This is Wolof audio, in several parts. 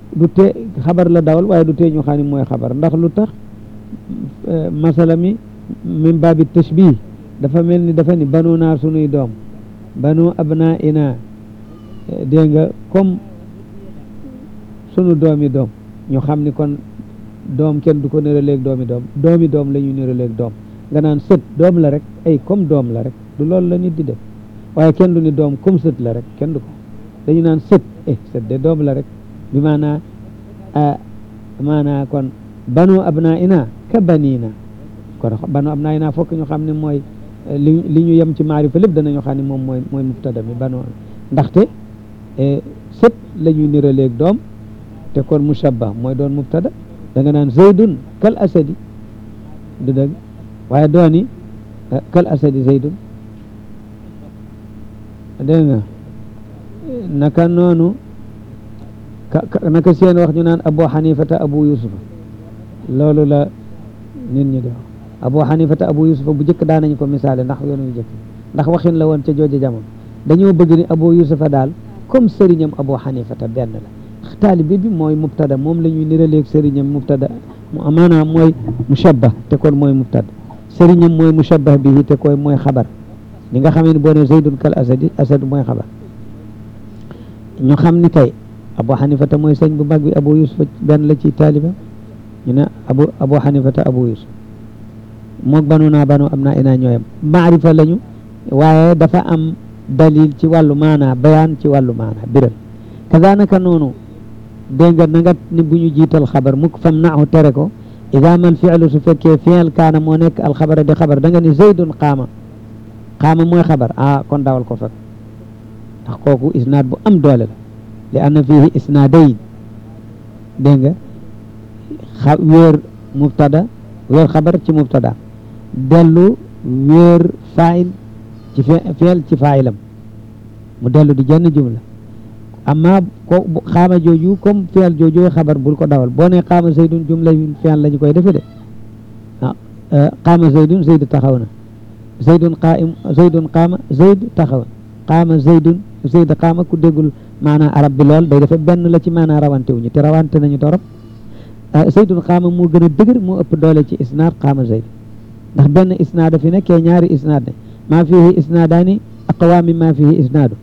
du tee xabar la dawal waaye du tee ñu xam ne mooy xabar ndax lu tax masala mi min baabi tashbih dafa mel ni dafa ni banu naa sunuy doom banu abna ina dégg nga comme sunu doomi doom ñu xam ni kon doom kenn du ko nëraleeg doomi doom doomi doom la ñu nëraleeg doom nga naan sët doom la rek ay comme doom la rek du loolu la nit di def waaye kenn du ni doom comme sët la rek kenn du ko dañu naan sët eh sët de doom la rek bi maanaa maanaa kon banu abna ina ka banina kon banu abna ina fokk ñu xam ne mooy li li ñu yem ci maarifa lépp danañu xam ne moom mooy mooy mubtada mi banu ndaxte sët la ñuy niraleeg doom te kon mushabbah mooy doon mubtada da nga naan zaydun kal asadi du dëgg waaye dooni kal asadi zaydun dégg nga naka noonu naka seen wax ñu naan abu xanifata abu yusufa loolu la nit ñi di wax abu xanifata abu yusufa bu jëkk daan nañu ko misaale ndax yoonu yu jëkk ndax waxin la woon ca jooju jamono dañoo bëgg ni abu yusufa daal comme sëriñam abu xanifata benn la taalibe bi mooy mubtada moom la ñuy niraleeg sëriñam mubtada maanaam mooy mushabbah te kon mooy mubtada sëriñam mooy mushabbah bi te koy mooy xabar li nga xamee ne boo ne zaydun kal asadi asad mooy xabar ñu xam ni kay abu xanifata mooy sëñ bu mag bi abu yusuf benn la ci taaliba ñu ne abu abu xanifata abu yusuf moog banu naa banu am naa inaa ñooyam maarifa lañu waaye dafa am dalil ci wàllu maanaa bayaan ci wàllu maanaa biral kazanaka noonu dégg nga na nga ni bu ñu jiital xabar mukk fam naahu tere ko ida mal fi'lu su fekkee fi'l kaana moo nekk alxabara di xabar da nga ni zaydun qaama qaama mooy xabar ah kon dawal ko fekk ndax kooku isnaad bu am doole la li anna fihi isnaadayn dégg nga xa wéer mubtada wéer xabar ci mubtada dellu wéer fail ci fi'l ci failam mu dellu di jenn jumla amma ko xaama jooju comme fi'l jooju xabar bul ko dawal boo ne xaama zaydun jumla fi'l la ñu koy defe de ah xaama zaydun zayd taxaw na zaydun qaim zaydun qaama zayd taxaw na qaama zaydun zayd qaama ku déggul maanaa arab bi lool day defe benn la ci maanaa rawante wuñu te rawante nañu torop zaydun qaama moo gën a dëgër moo ëpp doole ci isnaad qaama zayd ndax benn isnaada fi nekkee ñaari isnaad ne maa fihi isnaadaani aqwa min maa fihi isnaadu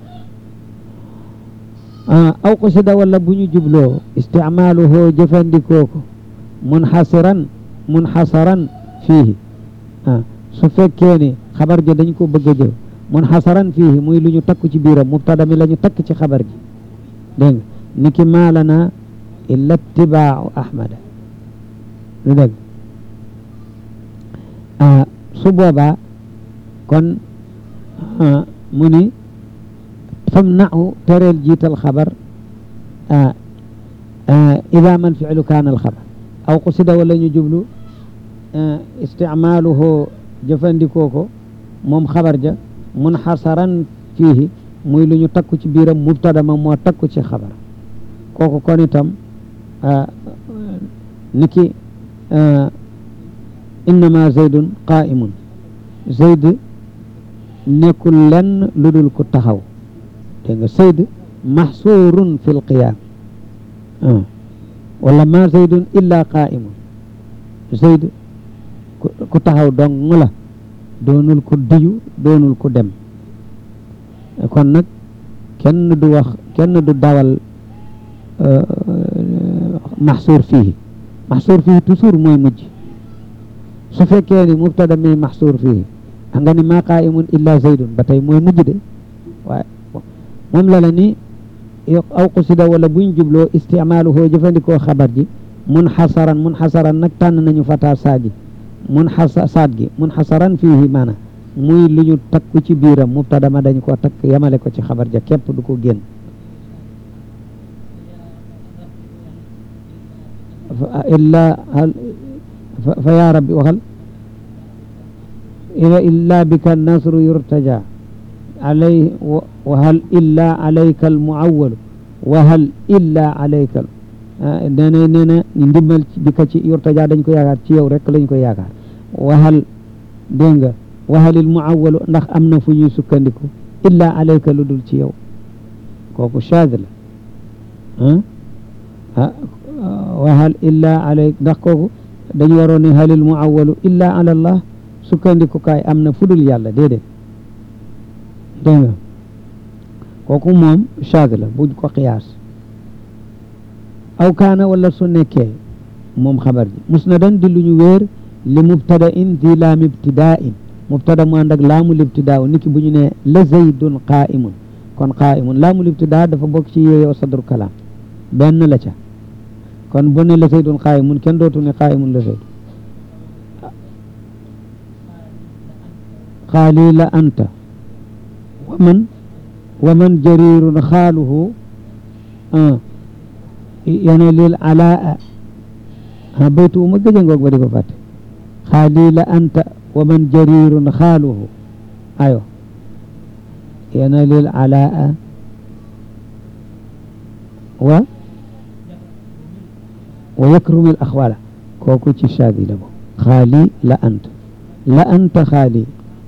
aw qusida wala bu ñu jubloo isticmaaluhu jëfandikoo ko munxasiran munxasaran fiihi ah su fekkee ne xabar ja dañ ko bëgg a jëf munxasaran fiihi muy lu ñu takk ci biiram mubtada mi la ñu takk ci xabar ji dégg nga ni ki maalana illa ittibaau ahmada lu dégg su boobaa kon mu ni fam nau tereel jiital xabar ida man filu kaana alxabar aw qusida wala ñu jublu isticmaaluhu jëfandikoo ko moom xabar ja munxasaran fiihi muy lu ñu takku ci biiram mubtada ma moo takku ci xabar kooku kon itam niki innama zaydun qaimun zayd nekkul lenn lu dul ku taxaw dégg nga zayd maxsuurun fi lqiyaam wala ma zaydun illa qaimun zayd ku taxaw dong la doonul ku diyu doonul ku dem kon nag kenn du wax kenn du dawal maxsuur fii maxsuur fii toujours mooy mujj su fekkee ni mubtada mi maxsuur fii a nga ni maa qaimun illa zaydun ba tey mooy mujj de waaye moom la la ni aw qusida wala buñ jubloo isticmaaluhu jëfandikoo xabar ji munxasaran munxasaran nag tànn nañu fata saagi mun xasa saat gi mun xasaran fiihi maana muy lu ñu takku ci biiram mubtada ma dañ ko takk yamale ko ci xabar ja képp du ko génn illa hal fa ya rabbi waxal ila illa bika nasru yurtaja alay wa hal illa alayka almuawwalu wa hal illa alayka nee na nee na ndimbal bi ka ci yurtaja dañ ko yaakaar ci yow rek lañ ko yaakaar waxal dégg nga waxalil muawalu ndax am na fu ñuy sukkandiku illa alayka lu dul ci yow kooku shaad la wa hal illa alay ndax kooku dañu waroon ne halil muawalu illa ala allah sukkandikukaay am na fudul yàlla déedéet dégg nga kooku moom chaag la buñ ko xiyaas aw kaana wala su nekkee moom xabar ji musnadan di lu ñu wéer li mubtada in di laam ibtidaa in mubtada mu ànd ak laamul ibtidaa niki bu ñu ne la zaydun qaa'imun kon qaa'imun laamul ibtidaa dafa bokk ci yeeyoo sadru kalaam benn la ca kon bu ne la zaydun qaa'imun kenn dootu ne qaa'imun la zayd xaali la anta wa man wa man jarirun xaaluhu yana lil alaa a baytu ma gëj a ngoog ba di ko fàtte xaali la anta wa man jarirun xaaluhu ayo yana lil alaa wa wa yakrumil axwala kooku ci shaadi la bo xaali la anta la anta xaali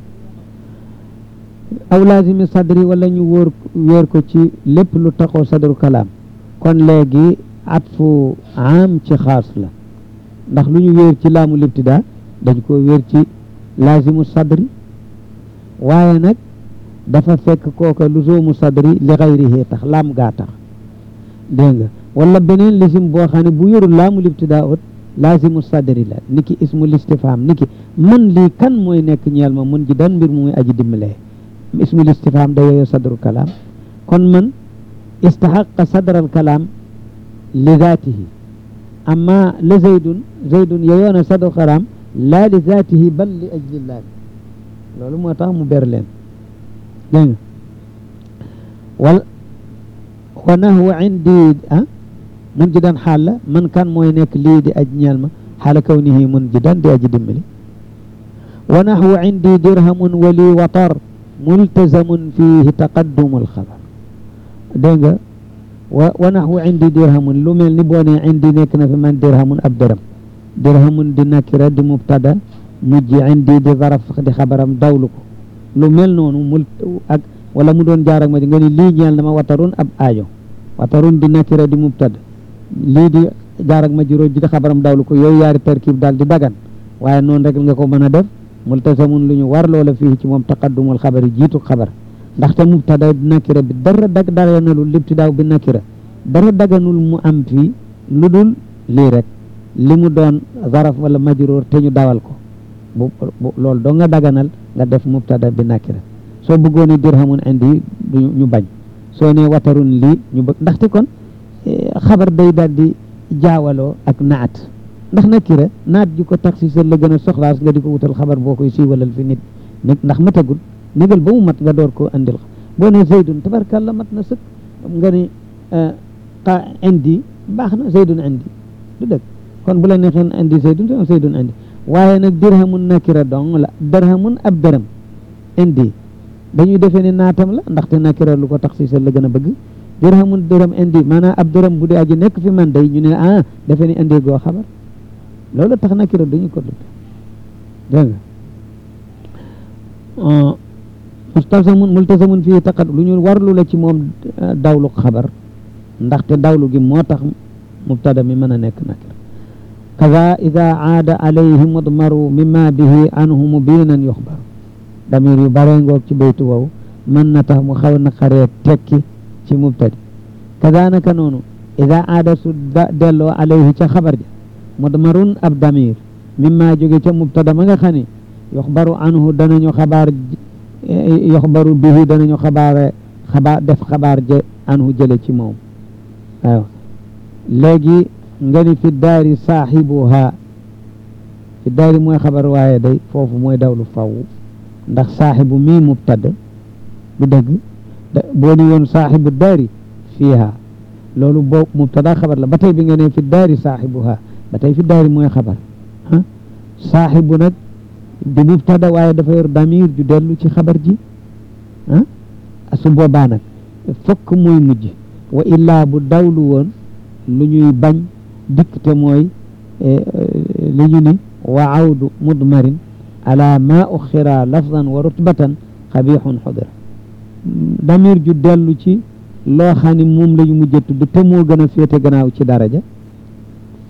aw laazimi sadri wala ñu wóor wéer ko ci lépp lu taxoo sadru kalaam kon léegi atfu am ci xaas la ndax lu ñu wéer ci laamu libtidaa dañ ko wéer ci laazimu sadri waaye nag dafa fekk kooka luzoomu sadri li xayrihi tax laam gaa tax dégg nga wala beneen lisim boo xam ne bu yorul laamu libtidaa ut laazimu sadri la niki ismu listifham niki man lii kan mooy nekk ñeel ma mun ji dan mbir mu muy aji dimbalee ismu listifham da yooyu sadru kalaam kon man istaxaqa sadral kalaam li zaatihi amma la zaydun zaydun yeyoona sadru kalaam laa li zaatihi bal li ajlillah loolu moo tax mu ber leen dégg nga wal wa nahwu indi ah mun ji dan xaal la man kan mooy nekk lii di aj ñeel ma xaala kawnihi mun ji dan di aji dimbali wa nahwu indi dirhamun wali watar multazamun fihi taqaddumul xabar dégg nga wa wa naxwu indi dirhamun lu mel ni boo nee indi nekk na fi man dirhamun ab dërëm dirhamun di nakira di mubtada mujj indi di zaraf di xabaram dawlu ko lu mel noonu mul ak wala mu doon jaar ak ma di nga ni lii ñeel na ma watarun ab aajo watarun di nakira di mubtada lii di jaar ak ma juróo ji di xabaram dawlu ko yooyu yaari tarkib daal di dagan waaye noonu rek nga ko mën a def multasamun lu ñu war loola fii ci moom taqaddumul xabar yi jiitu xabar ndaxte mubtada nakira bi dara dag daganalul libtidaaw bi nakira dara daganul mu am fii lu dul lii rek li mu doon zaraf wala majruur te ñu dawal ko bu loolu doo nga daganal nga def mubtada bi nakira soo bëggoon dirhamun indi ñu bañ soo ne watarun lii ñu bëgg ndaxte kon xabar day daal di jaawaloo ak naat ndax nakira naat ji ko taxsisal la gën a soxlaas nga di ko wutal xabar boo koy siiwalal fi nit nit ndax matagul négal ba mu mat nga door koo andil boo ne zaydun tabarkàlla mat na sëkk nga ne xa indi baax na zaydun indi du dëgg kon bu la neexee indi zaydun te zaydun indi waaye nag dirhamun nakira dong la dirhamun ab dërëm indi dañuy defee ne naatam la ndaxte nakira lu ko taxsisal la gën a bëgg dirhamun dërëm indi maanaam ab dërëm bu dee aji nekk fi man day ñu ne ah defee ne indi goo xabar loolu tax nakira duñu ko dugg dégg nga mustasamun multasamun fii taqat lu ñu warlu la ci moom dawlu xabar ndaxte dawlu gi moo tax mubtada mi mën a nekk nakira kaza ida aada alayhi mudmaru mimma bihi anhu mubinan yuxbaru damir yu bare ngoog ci baytu wow mën na tax mu xaw na xaree tekki ci mubtadi kaza naka noonu ida aada su delloo alayhi ca xabar ja mudmarun ab damir mimma jóge ca mubtada ma nga xam ne yuxbaru anhu danañu xabaar yuxbaru bihi danañu xabaare xabaar def xabaar je anhu jële ci moom waaw léegi nga ni fi daari saaxibuha fi daari mooy xabar waaye day foofu mooy dawlu faw ndax saaxibu mii mubtada bu dëgg boo ni woon saaxibu daari fiiha loolu boo mubtada xabar la ba tey bi nga ne fi daari saaxibuha ba tey fi daari mooy xabar ah saaxibu nag di mubtada waaye dafa yor damir ju dellu ci xabar ji ah su boobaa nag fokk mooy mujj wa illaa bu dawlu woon lu ñuy bañ dikk te mooy li ñu ni wa awdu mudmarin ala ma uxira lafdan wa rutbatan xabixun xudira damir ju dellu ci loo xam ne moom la ñu mujj tudd te moo gën a féete gannaaw ci daraja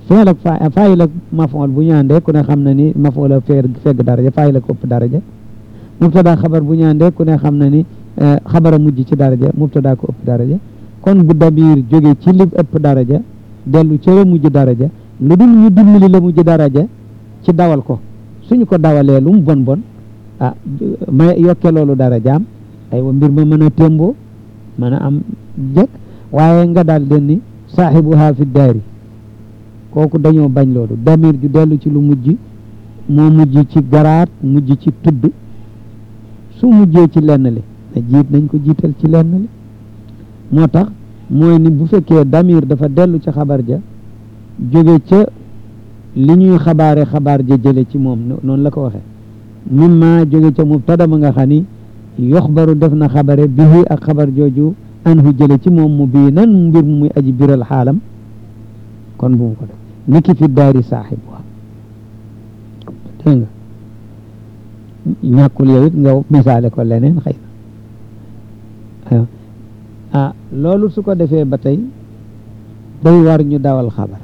feel ak fa faayil ak mafool bu ñu àndee ku ne xam na ni mafool a feer fegg daraja faayil ak ëpp daraja mubtada xabar bu ñu àndee ku ne xam na ni xabara mujj ci daraja mubtada ko ëpp daraja kon bu damir jóge ci li ëpp daraja dellu ci la mujj daraja lu dul ñu dimbali la mujj daraja ci dawal ko suñu ko dawalee lu mu bon bon ah may yokke loolu darajaam aywa mbir ma mën a témboo mën a am jëkk waaye nga daal den ni saaxibuha fi daari kooku dañoo bañ loolu damir ju dellu ci lu mujj moo mujj ci garaat mujj ci tudd su mujjee ci lenn li na jiit nañ ko jiital ci lenn li moo tax mooy ni bu fekkee damir dafa dellu ca xabar ja jóge ca li ñuy xabaare xabaar ja jële ci moom noonu la ko waxee mimma jóge ca mubtada ma nga xam ni yoxbaru def na xabare bihi ak xabar jooju anhu jële ci moom mu bii nan mbir mu muy aji biral xaalam kon bu mu ko def niki fi daari saaxibuha dégg nga ñàkkul yow it nga misaale ko leneen xëy na ah loolu su ko defee ba tey day war ñu dawal xabar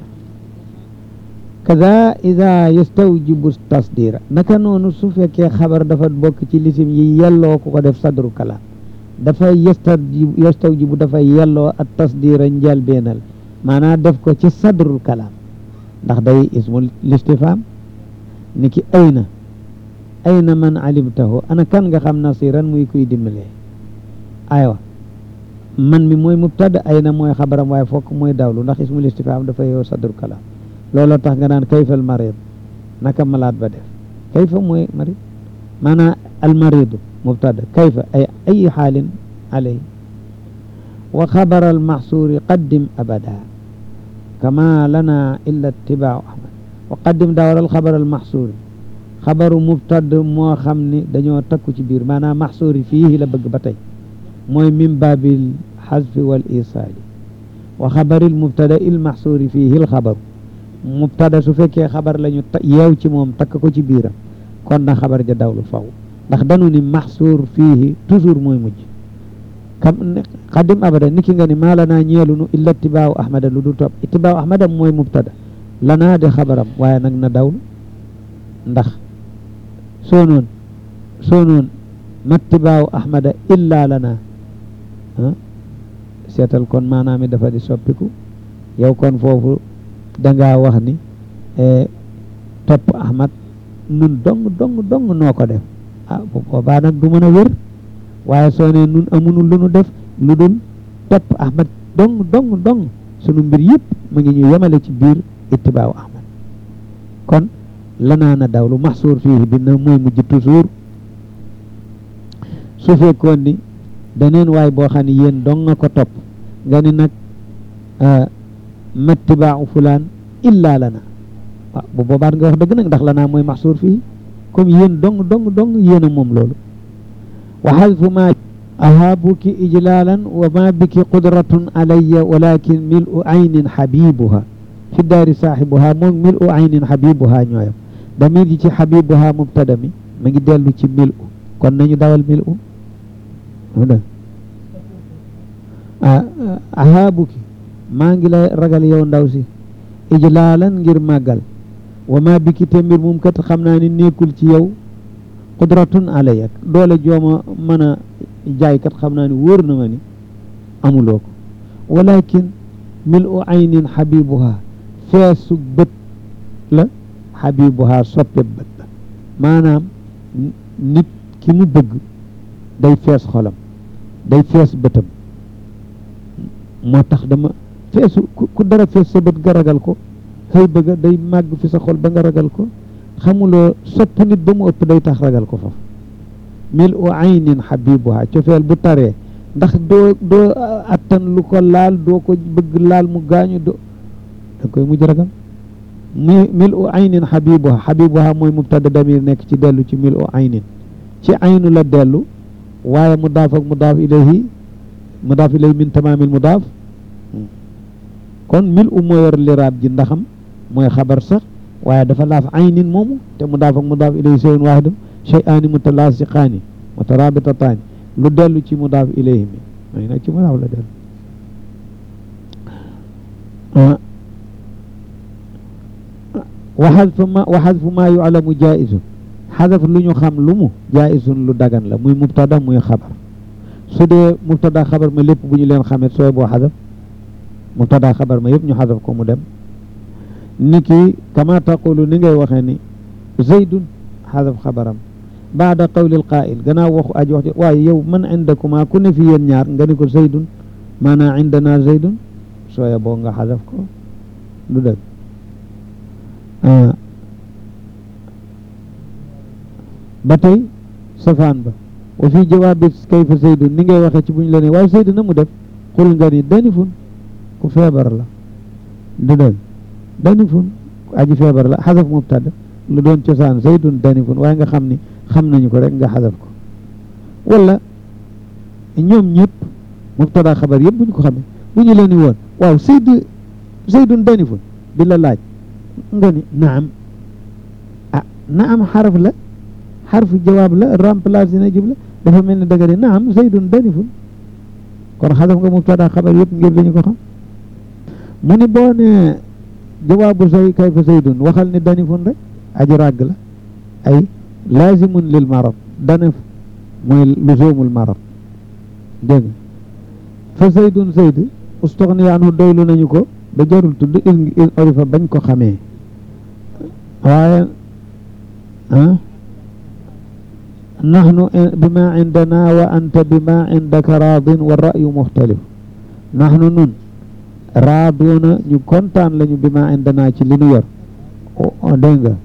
kada ida yastawjibu tasdira naka noonu su fekkee xabar dafa bokk ci lisim yi yelloo ku ko def sadru kalaam dafay yastawjibu yastawjibu dafay yelloo ak tasdira njalbeenal maanaam def ko ci sadrul kalaam ndax day ismul listifam ni ki ayna ayna man alimtahu ana kan nga xam nasiran muy kuy dimbalee aywa man mi mooy mubtada ayna mooy xabaram waaye fokk mooy dawlu ndax ismul istifham dafa yow sadru kalaam looloo tax nga naan kayfal marid naka malaat ba def kayfa mooy marid maanaam al maridu mubtada kayfa ay ay xaalin alay wa xabar al maxsuuri qaddim abada kama lana illa itibau ahmad wa qaddim daawaral xabar al maxsuuri xabaru mubtad moo xam ni dañoo takku ci biir maanaam maxsuuri fii la bëgg ba tey mooy min baabil xasfi wal isaali wa xabaril mubtada il maxsuuri fiihi l xabaru mubtada su fekkee xabar la ñu yeew ci moom takk ko ci biiram kon na xabar ja dawlu faw ndax danu ni maxsuur fiihi toujours mooy mujj kam xadim abada niki nga ni maa lanaa ñeelunu illa itibaawu ahmada lu du topp itibaawu ahmada mooy mubtada lanaa de xabaram waaye nag na dawlu ndax soo noon soo noon mattibaawu ahmada illa lanaa seetal kon maanaam mi dafa di soppiku yow kon foofu dangaa wax ni topp ahmad nun dong dong dong noo ko def ah bu boobaa nag du mën a wér waaye soo ne nun amunu lu nu def lu dul topp ahmad dong dong dong sunu mbir yëpp mu ngi ñu yemale ci biir ittibaawu ahmad kon lanaa na dawlu maxsuur fii bi na mooy mujj toujours su fekkoon ni daneen waay boo xam ne yéen dong nga ko topp nga ni nag mattibaawu fulaan illaa lana waaw bu boobaat nga wax dëgg nag ndax lanaa mooy maxsuur fii comme yéen dong dong dong yéen a moom loolu wa xadfu ma ahaabuki ijlaalan wa ma biki qudratun alayya walakin mil u aynin xabibuha fi daari saaxibuha moom mil u aynin xabibuha ñooyam damir ji ci xabibuha mubtada mi ma ngi dellu ci mil u kon nañu dawal mil u ahaabuki maa ngi lay ragal yow ndaw si ijlaalan ngir màggal wa ma biki te mbir moom kat xam naa ni nekkul ci yow qudratun alayya doole jooma mën a jaay kat xam naa ni wóor na ma ni amuloo ko walakin mil u aynin xabibuha feesu bët la xabibuha soppe bët la maanaam nit ki mu bëgg day fees xolam day fees bëtam moo tax dama feesu ku dara fees sa bët nga ragal ko xëy bëgga day màgg fi sa xol ba nga ragal ko xamuloo sopp nit ba mu ëpp day tax ragal ko foofu mil u aynin xabibuha cofeel bu taree ndax doo doo attan lu ko laal doo ko bëgg laal mu gaañu do da koy mujj ragal mi mil u aynin xabibuha xabibuha mooy mubtada damir nekk ci dellu ci mil u aynin ci aynu la dellu waaye mudaaf ak mudaaf ilayhi mudaaf ilayhi min tamaamil mudaaf kon mil u moo yor liraab ji ndaxam mooy xabar sax waaye dafa laaf aynin moomu te mudaaf ak mudaaf ilayhi shay'un waahidun shay'aani mutalaasiqaani mutarabitataani lu dellu ci mudaaf ilayhi mi mooy nag ci mudaaf la dellu wa xadfu ma wa xadfu maa yuclamu jaisun xadaf lu ñu xam lu mu jaisun lu dagan la muy mubtada muy xabar su dee mubtada xabar ma lépp bu ñu leen xamee sooy boo xadaf mubtada xabar ma yëpp ñu xadaf ko mu dem ni ki kama taqulu ni ngay waxee ni zaydun xadaf xabaram baada qawlil qaa'il gannaaw waxu aji wax waaye yow man indakuma ku ne fi yéen ñaar nga ni ko zaydun maanaa indana zaydun sooya boo nga xadaf ko du dëgg ba tey safaan ba wa fi jawaabi kayfa zaydun ni ngay waxee ci bu ñu la ne waaw zayd na mu def xul nga ni danifun ku feebar la du dëgg danifun aji feebar la xadaf mubtada lu doon cosaan zaydun danifun waaye nga xam ni xam nañu ko rek nga xadaf ko wala ñoom ñëpp mubtada xabar yëpp bu ñu ko xamee bu ñu leen ni woon waaw zayd zaydun danifun bi la laaj nga ni naam ah naam xaraf la xarfu jawaab la remplacé na jumla dafa mel ni daga ne naam zaydun danifun kon xadaf nga mubtada xabar yëpp ngir dañu ko xam mu ni boo ne jawaabu zay kayfa zaydun waxal ni danifun rek aji ràgg la ay laazimun lil marad danif mooy luzumul marad dégg nga fa zaydun zayd ustoxni anhu doylu nañu ko ba jarul tudd in in orifa bañ ko xamee waaye ah nahnu bima indana wa anta bima indaka raadin wa ra'yu muxtalif nahnu nun raaduuna ñu kontaan lañu bima indana ci li nu yor dégg nga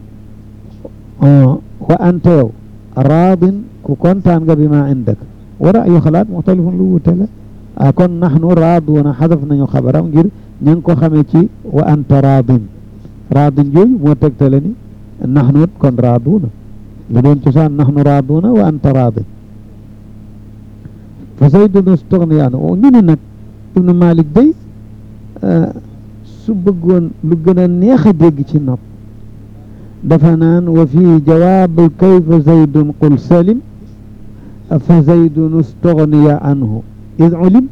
wa anta yow raadin ku kontaan nga bima indaka wa ra'yu xalaat muxtalifun lu wuute la ah kon nahnu raaduuna xadaf nañu xabaram ngir ña ngi ko xamee ci wa anta raadin raadin jooju moo tegtale ni nahnu kon raaduuna lu doon cosaan nahnu raaduuna wa anta raadin fa zaydun ustogniyaan ñu ni nag ibnu malik day su bëggoon lu gën a neex a dégg ci nopp dafa naan wa fi jawaab kayfa zaydun qul salim fa zaydun ustogniya anhu id ulim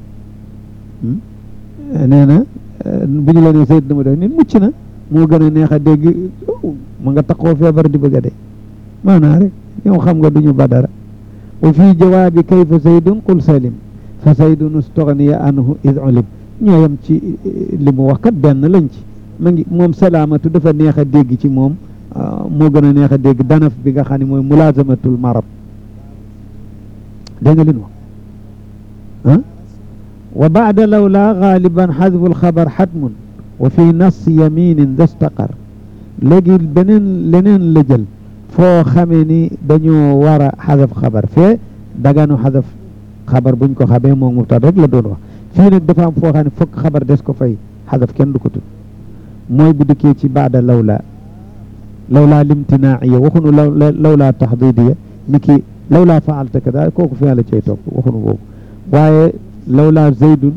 nee na bu ñu la nee zayd dama def nit mucc na moo gën a neex a dégg ma nga taxoo feebar di bëgg a dee maanaa rek ñow xam nga duñu ba dara wa fi jawaabi kayfa zaydun qul salim fa zaydun ustogniya anhu id ulim ñooyam ci li mu wax kat benn lañ ci ma ngi moom salaamatu dafa neex a dégg ci moom moo gën a neex a dégg danaf bi nga xam ne mooy mulaazamatul marab dégg nga li nu wax ah wa baada lawla gaaliban xadfu alxabar xatmun wa fi nas yaminin dastaqar léegi beneen leneen la jël foo xamee ni dañoo war a xadaf xabar fee daganu xadaf xabar buñ ko xamee moom mubtada rek la doon wax fii nag dafa am foo xam ne fokk xabar des ko fay xadaf kenn du ko tudd mooy bu dikkee ci baada lawla lawla limtinaiya waxunu law lawla taxdidiya ni ki lawla faalta kada kooku fi la cay topp waxunu boobu waaye lawla zaydun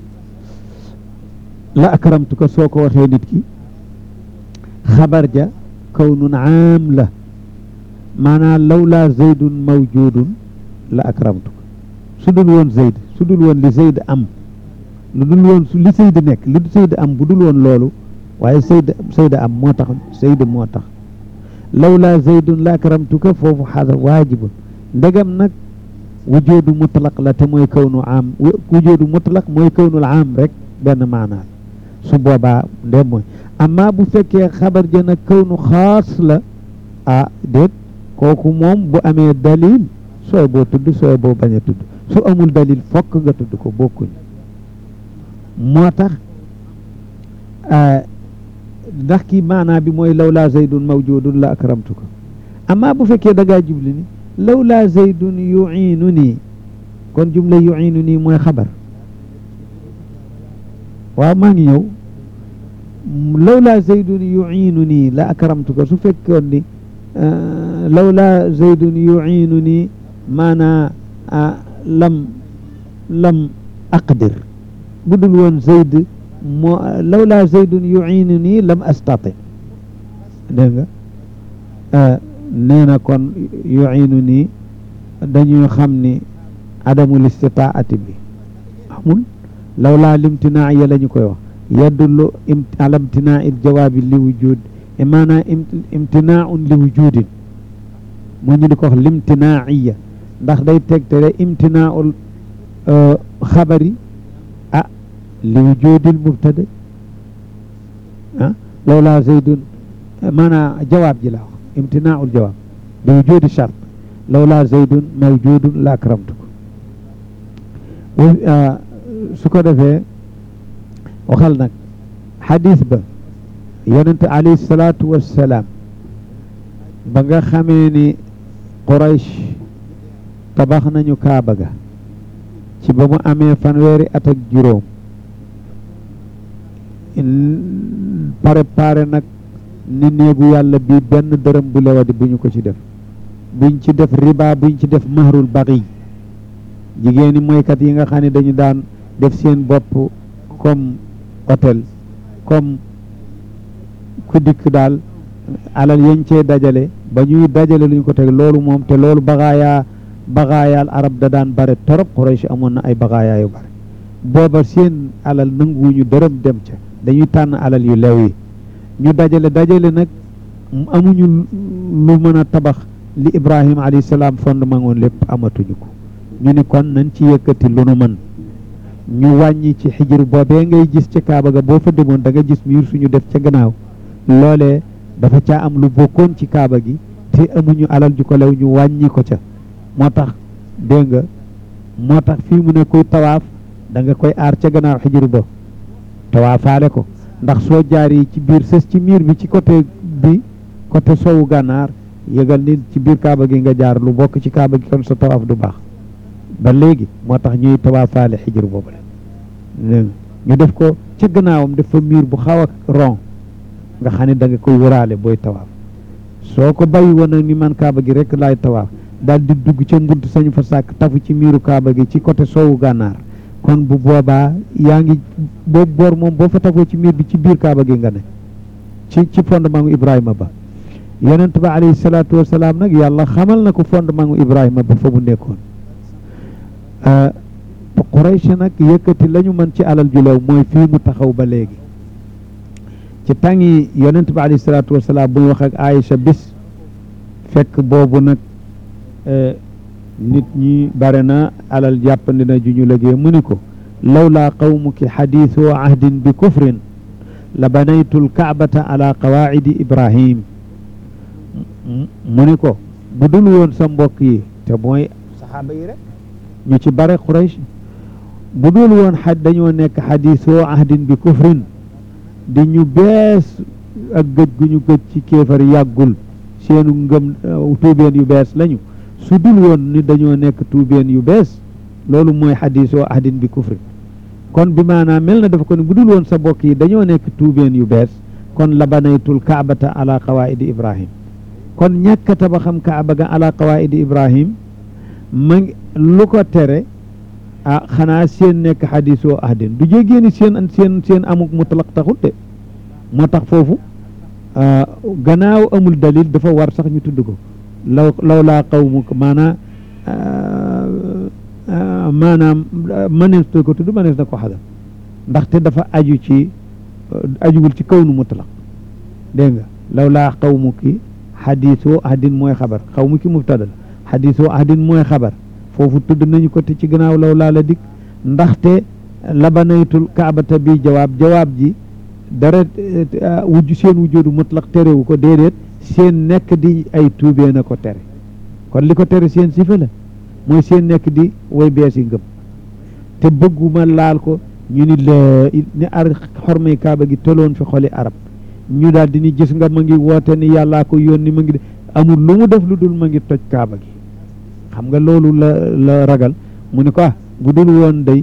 la akramtuka soo ko waxee nit ki xabar ja kawnun aam la maanaam lawla zaydun mawjudun la akramtuka su dul woon zayd su dul woon li zayd am lu dul woon su li zayd nekk li zayd am bu dul woon loolu waaye zayd zayd am moo tax zayd moo tax lawla zaydun la akramtuka foofu xada waajibun ndegam nag wujudu mutlaq la te mooy kawnu am wujudu mutlaq mooy kawnul am rek benn maanaa su boobaa ndem mooy amma bu fekkee xabar ja nag kawnu xaas la ah déet kooku moom bu amee dalil sooy boo tudd sooy boo bañ a tudd su amul dalil fokk nga tudd ko bokkuñ moo tax ndax kii maanaa bi mooy lawlaa zaydun mawjudun la akramtuka amma bu fekkee da ngaa jubli ni lawlaa zaydun yuiinu nii kon jumla yuiinu nii mooy xabar waaw maa ngi ñëw lawlaa zaydun yuiinu nii la akramtuka su fekkoon ni lawlaa zaydun yuiinu nii maanaa lam lam aqdir bu dul woon zayd moo lawlaa zaydun yuiinu nii lam astati dégg nga nee na kon yuiinu nii dañuy xam ni adamul istitaati bi amul lawlaa limtinaa ya la ñu koy wax yadullu ala imtinaa il jawaabi li wujud maanaam imtinaaun li wujudin moo ñu di ko wax limtinaaiya ndax day tegtere imtinaaul xabari ah li wujudil mubtada ah lawlaa zaydun maanaam jawaab ji la wax imtinaaul jawaab li wujudi chart lawlaa zaydun mawjudun la akramtuko su ko defee waxal nag xadis ba yonente alayhi salaatu wassalaam ba nga xamee ni Quraysh tabax nañu kaaba ga ci ba mu amee fanweeri at ak juróom préparé nag ni néegu yàlla bi benn dërëm bu lewadi bu ñu ko ci def buñ ci def riba buñ ci def mahrul baqi jigéeni moykat yi nga xam ne dañu daan def seen bopp comme hôtel comme ku dikk daal alal yañ cee dajale ba ñuy dajale luñ ko teg loolu moom te loolu baxaayaa baxaayaal arab da daan bare torop Quraysh amoon na ay baxaayaa yu bare booba seen alal nanguwuñu dërëm dem ca dañuy tànn alal yu lew yi ñu dajale dajale nag amuñu lu mën a tabax li Ibrahima alayhi salaam fondement woon lépp amatuñu ko ñu ni kon nañ ci yëkkati lu nu mën ñu wàññi ci xijir boobee ngay gis ca Kaaba ga boo fa demoon da nga gis miir suñu def ca gannaaw loolee dafa caa am lu bokkoon ci Kaaba gi te amuñu alal ju ko lew ñu wàññi ko ca moo tax dégg nga moo tax fii mu ne kuy tawaaf da nga koy aar ca gannaaw xijir ba tawaafaale ko ndax soo jaar yi ci biir sës ci miir bi ci côté bi côté sowu gànnaar yëgal ni ci biir Kaaba gi nga jaar lu bokk ci Kaaba gi kon sa tawaaf du baax ba léegi moo tax ñuy tawaafaale xijir boobu la ñu def ko ca gannaawam def fa miir bu xaw a rond nga xam ne da nga koy wëraale booy tawaaf soo ko bàyyi woon nag ni man kaaba gi rek laay tawaaf daal di dugg ca mbunt sañu fa sàkk tafu ci miiru kaaba gi ci côté soowu gànnaar kon bu boobaa yaa ngi boobu boor moom boo fa tafoo ci miir bi ci biir kaaba gi nga ne ci ci fondement gu Ibrahima ba yonent ba alayhi salaatu wasalaam nag yàlla xamal na ko fondement gu Ibrahima ba fa mu nekkoon Quraysh nag yëkkati la ñu mën ci alal ju lew mooy fii mu taxaw ba léegi ci tàngi yonent bi alayhi salaatu wasalaam buy wax ak Aïcha bis fekk boobu nag nit ñi bare na alal jàppandi na ju ñu liggéey mu ni ko lawlaa qawmuki xadiisu ahdin bi kufrin la banaytu lkaabata ala qawaacidi ibrahim mu ni ko bu dul woon sa mbokk yi te mooy saxaaba yi rek ñu ci bare Quraysh bu dul woon xaj dañoo nekk xadiisoo ahdin bi kufrin di ñu bees ak gëj gu ñu gëj ci kéefar yàggul seenu ngëm tuubeen yu bees lañu su dul woon ni dañoo nekk tuubeen yu bees loolu mooy xadiisoo ahdin bi kufrin kon bi maanaam mel na dafa ko ni bu dul woon sa bokk yi dañoo nekk tuubeen yu bees kon la banaytul kaabata ala qawaidi ibrahim kon ñàkk tabaxam kaaba ga ala qawaidi ibrahim ma lu ko tere ah xanaa seen nekk xadisoo ahdin du jéggée ni seen seen seen amuk mutlaq taxul de moo tax foofu gannaaw amul dalil dafa war sax ñu tudd ko law law laa qawmuk maanaa maanaam mënees na ko tudd mënees na ko xadal ndaxte dafa aju ci ajuwul ci kaw nu mutlaq dégg nga law laa qawmuki xadisoo ahdin mooy xabar qawmuki mubtada la xadisoo ahdin mooy xabar foofu tudd nañu ko te ci gannaaw law laa la dikk ndaxte labanaytul kaabata bi jawaab jawaab ji dara wujj seen wujjoodu mutlaq terewu ko déedéet seen nekk di ay tuubee na ko tere kon li ko tere seen sifa la mooy seen nekk di way bees yi ngëm te bëgguma laal ko ñu ni la ni ar xormay kaaba gi toloon fi xoli arab ñu daal di ni gis nga ma ngi woote ni yàllaa ko yónni ma ngi amul lu mu def lu dul ma ngi toj kaaba gi xam nga loolu la la ragal mu ne ko ah bu dul woon day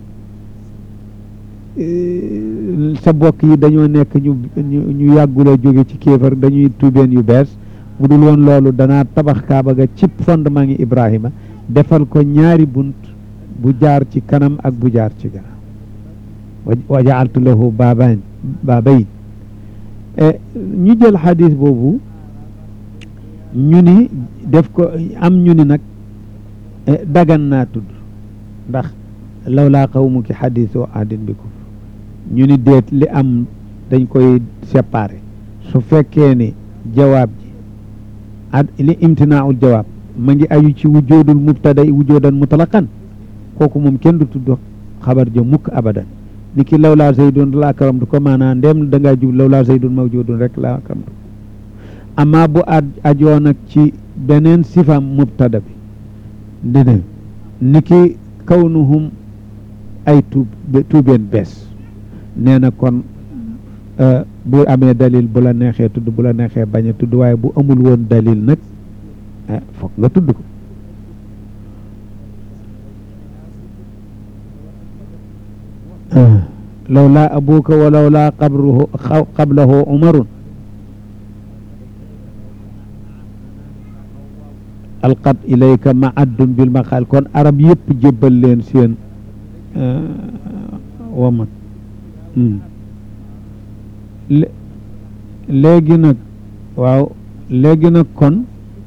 sa bokk yi dañoo nekk ñu ñu yàggula jóge ci kéefar dañuy tuubeen yu bees bu dul woon loolu danaa tabax kaaba ga cib fondement ngi Ibrahima defal ko ñaari bunt bu jaar ci kanam ak bu jaar ci gannaaw wa jaaltu lahu baabayn baabayn ñu jël xadis boobu ñu ni def ko am ñu ni nag dagan naa tudd ndax law laa qawmuki xadisoo ahdin bi kufr ñu ni déet li am dañ koy séparé su fekkee ni jawaab ji ad li imtinaaul jawaab ma ngi aju ci wujoodul mubtada wujoodan mutlaqan kooku moom kenn du tudd xabar ja mukk abadan ni ki lawlaa zaydun la akramtu ko maanaa ndem da ngaa jub lawlaa zaydun mawjudun rek la akramtu amma bu ad ajoo nag ci beneen sifam mubtada bi dina ni ki kawnuhum ay tuub tuubeen bees nee na kon bu amee dalil bu la neexee tudd bu la neexee bañ a tudd waaye bu amul woon dalil nag foog nga tudd ko lawlaa abuka wa lawlaa qabruhu qablahu umarun alqat ilayka maaddun bil maqaal kon arab yëpp jébbal leen seen wamat léegi nag waaw léegi nag kon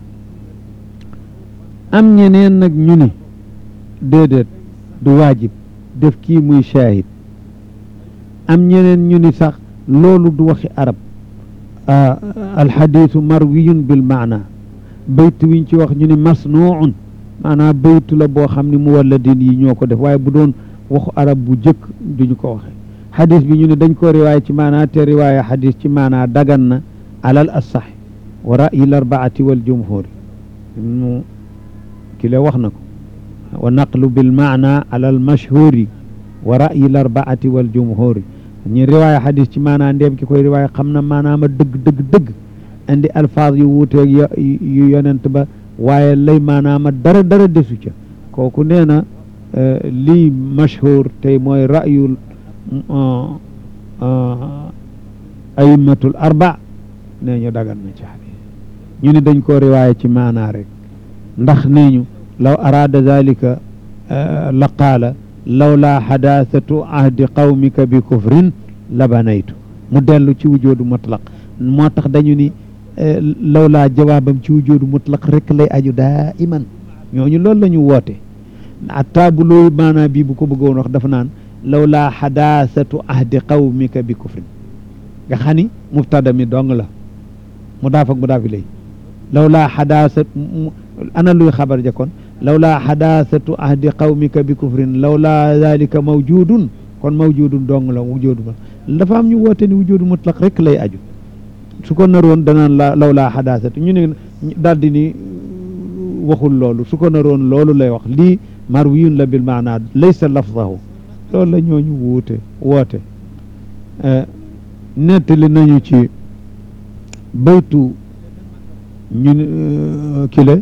am ñeneen nag ñu ni déedéet du waajib def kii muy shaahid am ñeneen ñu ni sax loolu du waxi arab alxadiisu marwiyun bil maana baytu wiñ ci wax ñu ni masnuun maanaam baytu la boo xam ne mu walladin yi ñoo ko def waaye bu doon waxu arab bu jëkk duñu ko waxe xadis bi ñu ne dañ ko riwaaya ci maanaa te riwaaya xadis ci maanaa dagan na alal assax wa ra'yi l arbaati wal jumhuri mu ki la wax na ko wa naqlu bil maana alal mashhuri wa ra'yi l arbaati wal jumhuri ñu riwaaya xadis ci maanaa ndéem ki koy riwaaya xam na maanaama dëgg dëgg dëgg indi alfaaz yu wuuteeg yu yonent ba waaye lay maanaama dara dara desu ca kooku nee na lii mashhur tey mooy ra'yul ayimmatul arba nee ñu dagan na ci xadis ñu ni dañ koo riwaaya ci maanaa rek ndax nee ñu law araada dalika la qaala lawlaa xadaasatu ahdi qawmika bi kufrin la banaytu mu dellu ci wujoodu mutlaq moo tax dañu ni lawlaa jawaabam ci wujoodu mutlaq rek lay aju daa iman ñooñu loolu la ñu woote atta bu loolu maanaa bii bu ko bëggoon wax dafa naan lawlaa xadaasatu ahdi qawmika bi kufrin nga xam ni mubtada mi dong la mu daaf ak mu daaf lay lawlaa xadaasat ana luy xabar ja kon lawlaa xadaasatu ahdi qawmika bi kufrin lawlaa dalika mawjudun kon mawjudun dong la wujudu ma dafa am ñu woote ni wujudu mutlaq rek lay aju su ko naroon danaan la lawlaa xadaasatu ñu ne daldi ni waxul loolu su ko naroon loolu lay wax lii marwiyun la bil maana laysa lafzahu loolu la ñooñu wuute woote nettali nañu ci baytu ñu kile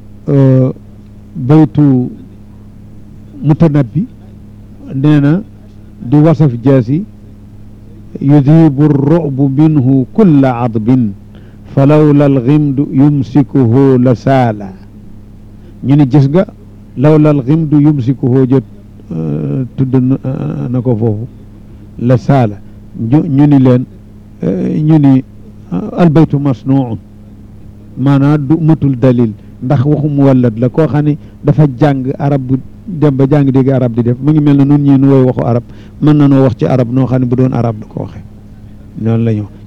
baytu mutanabbi nee na di wasaf jaasi yudibu rubu minhu kulla adbin fa lawla alximdu yumsikuhu la saala ñu ni gis nga lawla alximdu yumsikuhu jot tudd na ko foofu la saala ñu ni leen ñu ni albaytu masnuun maanaam du matul dalil ndax waxu mu wallat la koo xam ne dafa jàng arab bu dem ba jàng dégg arab di def mu ngi mel ne nun ñii nu woy waxu arab mën na noo wax ci arab noo xam ne bu doon arab du ko waxe noonu la ñu